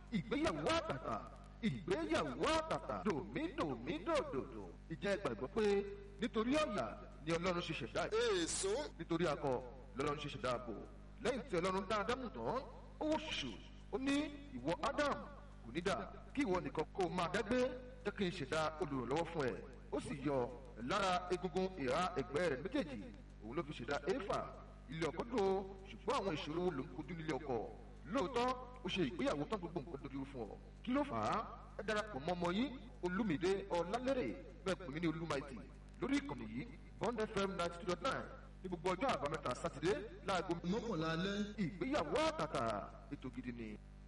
ìgbéyàwó àtàtà ìgbéyàwó àtàtà dòmídòmídòdòdò ìjẹ́ gbàgbọ́ pé nítorí ọ̀yà ni ọlọ́run ṣe ṣẹ̀dá ẹ̀ èso nítorí akọ lọ́lọ́run ṣe ṣẹ̀dá ààbò lẹ́yìn tí ọlọ́run dá ádámù tán ó wò ṣùṣù ó ní ìwọ ádámù kò ní dà kí ìwọ nìkan kó o máa dágbé jẹ́ kí n ṣẹ̀dá olùrànlọ́wọ́ fún ẹ ó sì yọ lára egungun ìhà ẹ̀gbẹ́ rẹ̀ méjèèjì òun ló fi ṣẹ̀dá éfà ilé ọkọ tó ṣùgbọ́n àwọn ìṣòro ló ń kojú nílé ọkọ lóòótọ́ ó ṣe ìgbéyàwó tán gbogbo nǹkan dojú fún ọ kí ló fà á ẹ darapọ̀ mọ́ ọmọ yín olúmídé ọlálẹ́rẹ̀ bẹ́ẹ̀ pè mí ní olúmaìtì lórí ìkànnì yìí bond fm ninety two dot nine ní gbogbo ọjọ́ àbámẹ́ta sátidé láago mọ́kànlá alẹ́ ìgbéyàwó àtàtà ètò gidi ni.